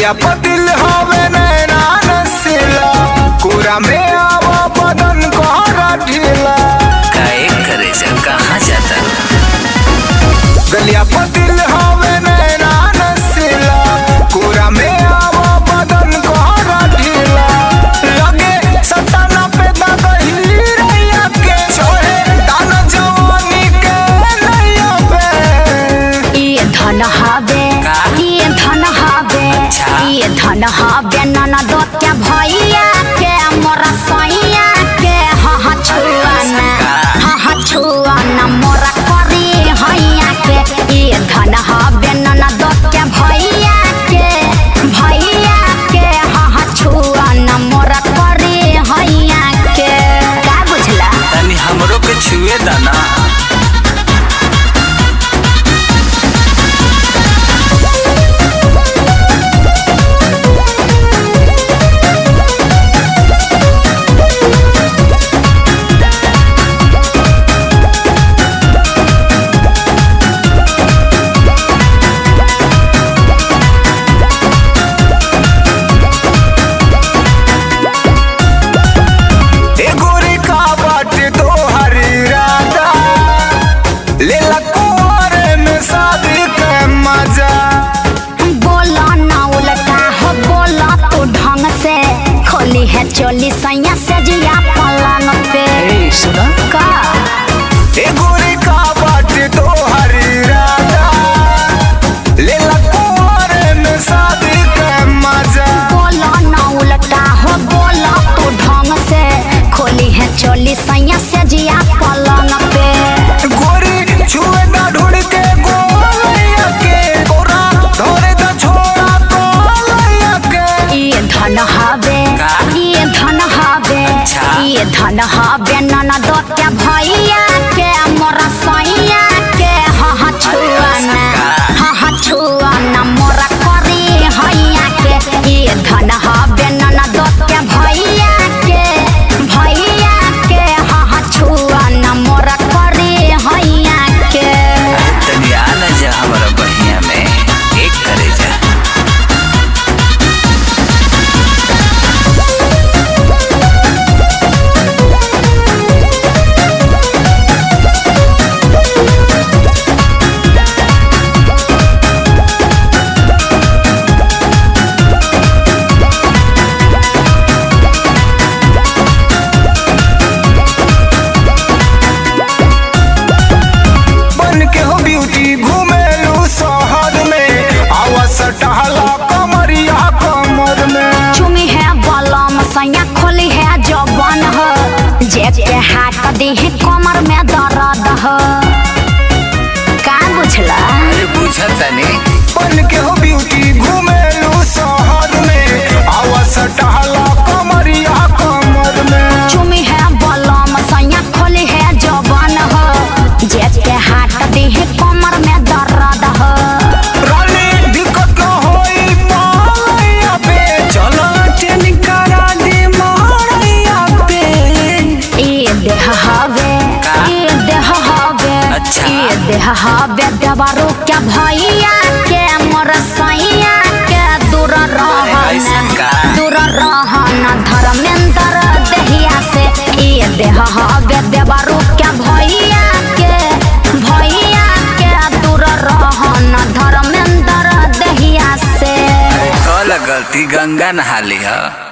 गलिया पतिल हवे नैना नसीला कोरा में आवा बदन कोहरा ढीला काहे करे जा कहाँ जाता गलिया पतिल हवे नैना नसीला कोरा में आवा बदन कोहरा ढीला लगे सताना पे दगही रैया के छोहे दाना जवानी के नैया पे ये धन हवे का? ये धन हवे अच्छा। ये धन हवे ननद के भैया के मोरा सैया के हह छुआना का? हह छुआना मोरा करी हैया के ये धन हवे ननद के भैया के भैया के हह छुआना मोरा करी हैया के का बुझला तनी हमरो के छुए दाना ए गोरी का बाटे तो हरी राधा ले ला कुंवारे में शादी के मजा बोला ना उल्टा हो बोला तू ढंग से खोली है चोली सैया से जिया पलंग पे सुना का ए गोरी का बाटे तो हरी राधा ले ला कुंवारे में शादी के मजा बोला ना उल्टा हो बोला तू ढंग से खोली है चोली सैया से जिया पलंग पे गोरी छुए ना ढूंढ के गोलैया के गोरा धोरे दा छोड़ा गोलैया के ये धन हवे का? ये धन हवे अच्छा। ये धन हवे ननद के भैया के मोरा सैया के हह छुआना का? हह छुआना मोरा करी हैया के ये धन हवे ननद के भैया के भैया के हह छुआना मोरा करी हैया के तनी आना जा हमारा बहिया में एक करे जा बन के हो ब्यूटी घूमेलू शहर में आवा सटहला कमरिया कमर में चुमी है बलम सैया खोली है जबन हो जे के हाथ दी है कमर में दर्द हो का बुझला अरे बुझा तनी बन के हो ब्यूटी घूमेलू शहर में आवा सटहला कमरिया कमर में चुमी है बलम सैया खोली है जबन हो जे के हाथ दी है कमर में दर्द हो रानी दिक्कत न होई पालैया पे चलो ट्रेनिंग करा दी मारैया पे ये देह हवे का? ये देह हवे अच्छा। ये देह हवे देवारो क्या भैया के मोर सैया के दूर ऐसन रहन का? दूर रहन धर्मेंद्र देहिया से ये देह हवे देवारो क्या भैया के भैया के दूर रहन धर्मेंद्र देहिया से अरे कल गलती गंगा नहा ली है